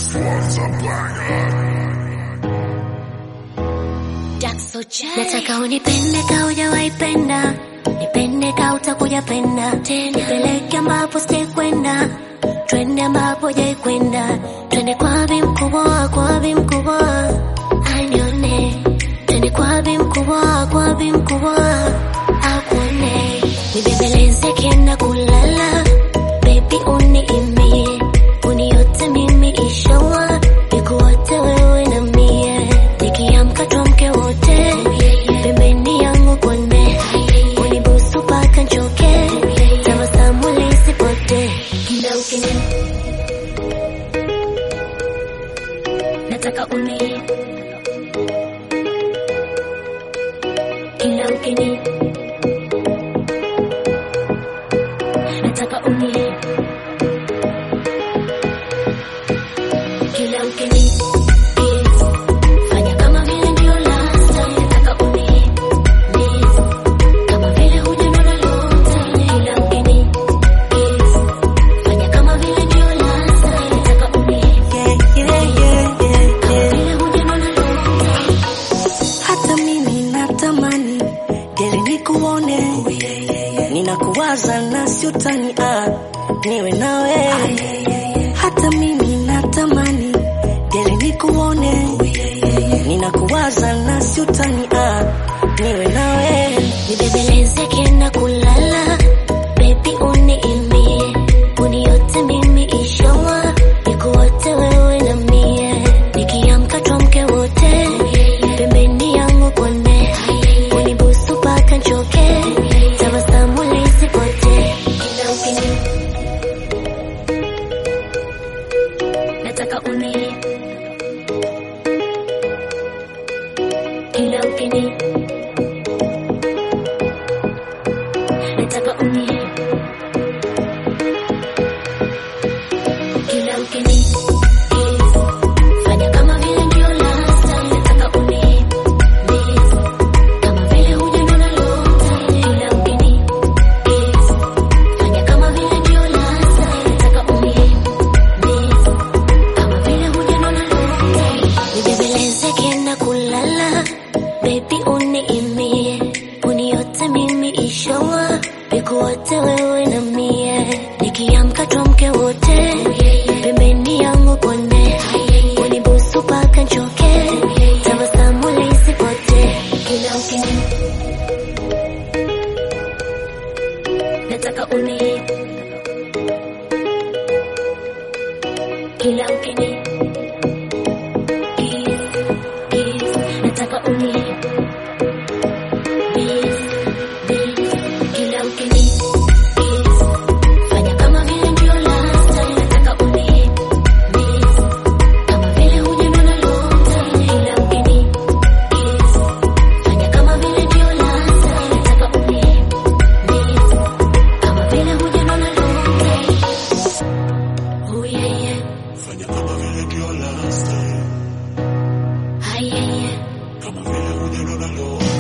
Nataka unipende ka hujawahi penda, nipende ka utakuja penda tena, nipeleke ambapo sijakwenda, twende ambapo hujai kwenda, twende kwa bi mkubwa, kwa bi mkubwa anione, twende kwa bi mkubwa, kwa bi mkubwa akuone, nibembeleze kienda kulala, baby uniimie, uniote mimi ishawa, nikuote wewe na mie, nikiamka tuamke wote, pembeni yangu kone, unibusu paka nchoke, tabasamu lisipotee, kila ukini nataka uni kila ukini nataka uni kila ukini fanya kama vile ndio last time nataka uni kama vile hujanona lolote kila ukini fanya kama vile ndio last time nataka uni kama vile hujanona lolote Hata mimi natamani geri nikuone, ninakuwaza na siutani ah, niwe nawe. Hata mimi natamani geri nikuone, ninakuwaza na siutani ah, niwe nawe. Nibembeleze kienda kulala, baby uniimie, uniote mimi ishawa, nikuote wewe na mie, nikiamka tuamke wote, pembeni yangu kone, unibusu paka nchoke, tabasamu lisipotee, kila ukini nataka uni kila ukini nataka uni kila ukini fanya kama vile ndio last time nataka uni kama vile hujanona lolote kila ukini fanya kama vile ndio last time nataka uni kama vile hujanona lolote nibembeleze kienda kulala baby uniimie uniote mimi ishawa nikuote wewe na mie nikiamka tuamke wote pembeni yangu kone unibusu paka nchoke tabasamu lisipotee kila ukini nataka uni kila ukini Kiss, kiss, nataka uni Kiss, kiss, kila ukini Kiss, fanya kama vile ndio last time nataka uni Kiss, kama vile hujanona lolote kila ukini Kiss, fanya kama vile ndio last time nataka uni Kiss, kama vile hujanona lolote Oh yeah yeah Fanya kama vile ndio last time, Hi yeah yeah kama vile hujanona lolote.